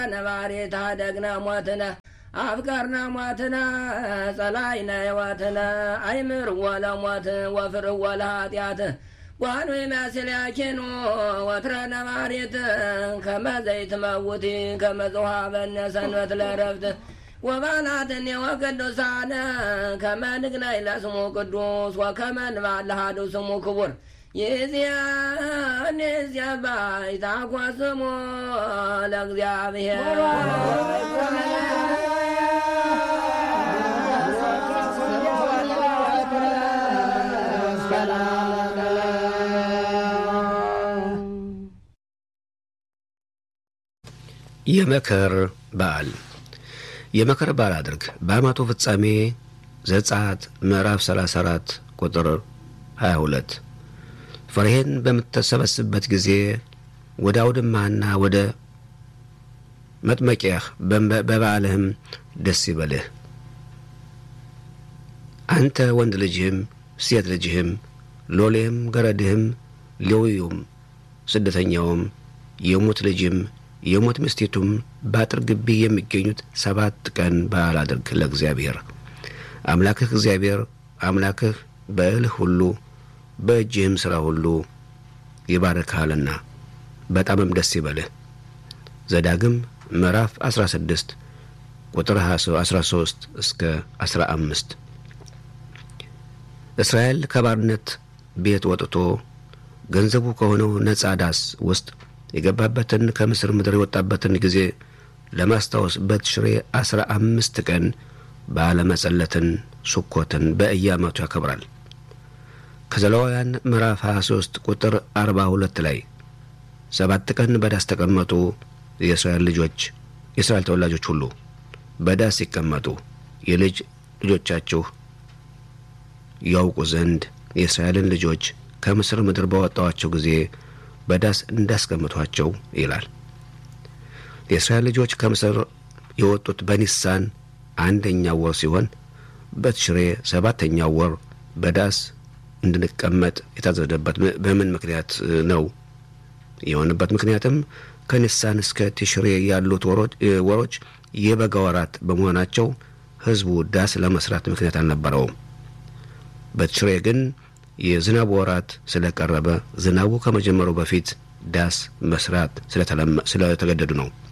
ነባሬታ ደግነ ሞትነ አፍቀርነ ሞትነ ጸላይነ ሕይወትነ አይምር ወለ ሞት ወፍር ወለ ኃጢአት ዋኑ የሚያስልያኪኑ ወትረ ነባሬት ከመዘይት መውቲ ከመጽሐበነ ሰንበት ለረፍት ወባላትን ወቅዱሳነ ከመ ንግነይ ለስሙ ቅዱስ ወከመ ንባል ለሃዱ ስሙ ክቡር ይእዜኒ ባይታኮ ስሙ ለእግዚአብሔር የመከር በዓል የመከር በዓል አድርግ በዓመቱ ፍጻሜ ዘጸአት ምዕራፍ 34 ቁጥር 22 ፍሬህን በምትሰበስብበት ጊዜ ወደ አውድማህና ወደ መጥመቂያህ በበዓልህም ደስ ይበልህ። አንተ ወንድ ልጅህም ሴት ልጅህም ሎሌህም ገረድህም ሌዊውም ስደተኛውም የሙት ልጅም የሞት ምስቴቱም በአጥር ግቢ የሚገኙት ሰባት ቀን በዓል አድርግ ለእግዚአብሔር አምላክህ እግዚአብሔር አምላክህ በእልህ ሁሉ በእጅህም ሥራ ሁሉ ይባርክሃልና በጣምም ደስ ይበልህ። ዘዳግም ምዕራፍ 16 ቁጥር 13 እስከ 15 እስራኤል ከባርነት ቤት ወጥቶ ገንዘቡ ከሆነው ነጻ ዳስ ውስጥ የገባበትን ከምስር ምድር የወጣበትን ጊዜ ለማስታወስ በትሽሬ አስራ አምስት ቀን በዓለ መጸለትን ሱኮትን በየዓመቱ ያከብራል። ከዘሌዋውያን ምዕራፍ 23 ቁጥር 42 ላይ ሰባት ቀን በዳስ ተቀመጡ፣ የእስራኤል ልጆች የእስራኤል ተወላጆች ሁሉ በዳስ ሲቀመጡ የልጅ ልጆቻችሁ ያውቁ ዘንድ የእስራኤልን ልጆች ከምስር ምድር ባወጣዋቸው ጊዜ በዳስ እንዳስቀምጧቸው ይላል። የእስራኤል ልጆች ከምስር የወጡት በኒሳን አንደኛው ወር ሲሆን በትሽሬ ሰባተኛው ወር በዳስ እንድንቀመጥ የታዘዘበት በምን ምክንያት ነው? የሆነበት ምክንያትም ከኒሳን እስከ ቲሽሬ ያሉት ወሮች የበጋ ወራት በመሆናቸው ሕዝቡ ዳስ ለመስራት ምክንያት አልነበረውም። በትሽሬ ግን የዝናቡ ወራት ስለቀረበ ዝናቡ ከመጀመሩ በፊት ዳስ መስራት ስለተገደዱ ነው።